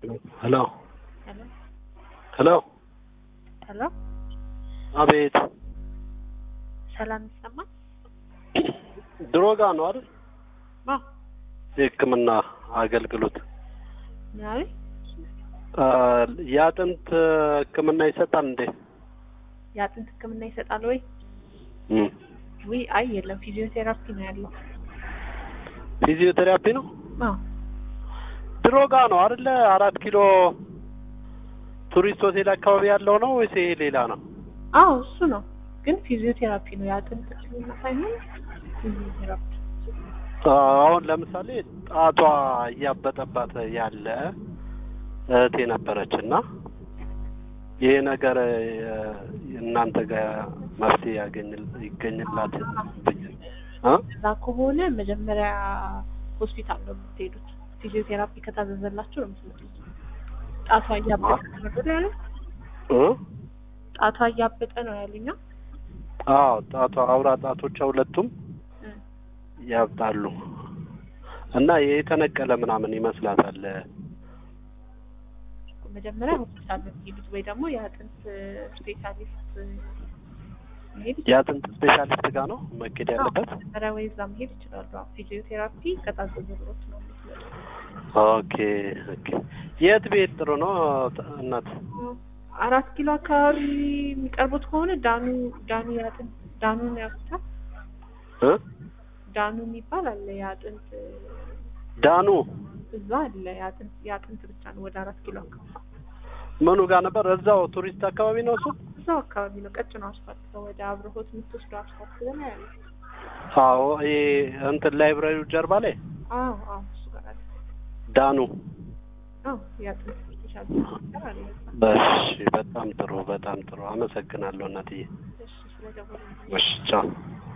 ሄሎ ሄሎ ሄሎ ሄሎ አቤት ሰላም ይሰማል? ድሮ ጋ ነው አይደል አዎ የህክምና አገልግሎት ምናዊ አ፣ የአጥንት ህክምና ይሰጣል እንዴ የአጥንት ህክምና ይሰጣል ወይ? እም። ውይ አይ የለም ፊዚዮቴራፒ ነው ያለው። ፊዚዮቴራፒ ነው አዎ ድሮ ጋ ነው አይደለ አራት ኪሎ ቱሪስት ሆቴል አካባቢ ያለው ነው ወይስ ይሄ ሌላ ነው አዎ እሱ ነው ግን ፊዚዮቴራፒ ነው የአጥንት ህክምና ሳይሆን ፊዚዮቴራፒ አሁን ለምሳሌ ጣቷ እያበጠባት ያለ እህቴ ነበረች እና ይሄ ነገር እ፣ እናንተ ጋር መፍትሄ ያገኝል ይገኝላት ብዬ እ? እዛ ከሆነ መጀመሪያ ሆስፒታል ነው የምትሄዱት። ፊዚዮቴራፒ ከታዘዘላችሁ ነው የምትመጡት። ጣቷ እያበጠ ነው አይደል ያሉት? እ? ጣቷ እያበጠ ነው ያሉኛ። አዎ ጣቷ አውራ ጣቶቿ ሁለቱም ያብጣሉ እና የተነቀለ ምናምን ይመስላታል። መጀመሪያ ሆስፒታል ነው የምትሄዱት ወይ ደግሞ የአጥንት ስፔሻሊስት መሄድ የአጥንት ስፔሻሊስት ጋር ነው መኬድ ያለበት። መጀመሪያ ወይ እዛ መሄድ ይችላሉ። አዎ ፊዚዮቴራፒ ከታዘዘሎት ነው የምትመጡት። ኦኬ ኦኬ። የት ቤት ጥሩ ነው እናት? አራት ኪሎ አካባቢ የሚቀርቡት ከሆነ ዳኑ ዳኑ የአጥንት ዳኑን ያውቁታል። እ? ዳኑ የሚባል አለ የአጥንት ዳኑ እዛ አለ የአጥንት የአጥንት ብቻ ነው። ወደ አራት ኪሎ አካባቢ ምኑ ጋር ነበር? እዛው ቱሪስት አካባቢ ነው እሱ። እዛው አካባቢ ነው። ቀጭኑ አስፋልት ነው ወደ አብርሆት የምትወስደው አስፋልት ገና ያለ አዎ ይሄ እንትን ላይብራሪው ጀርባ ላይ አዎ አዎ እሱ ጋር አለ። ዳኑ። አዎ የአጥንት ስፔሻል አለ። በሽ በጣም ጥሩ በጣም ጥሩ አመሰግናለሁ እናትዬ። እሺ ስለደወሉ እሺ ቻው።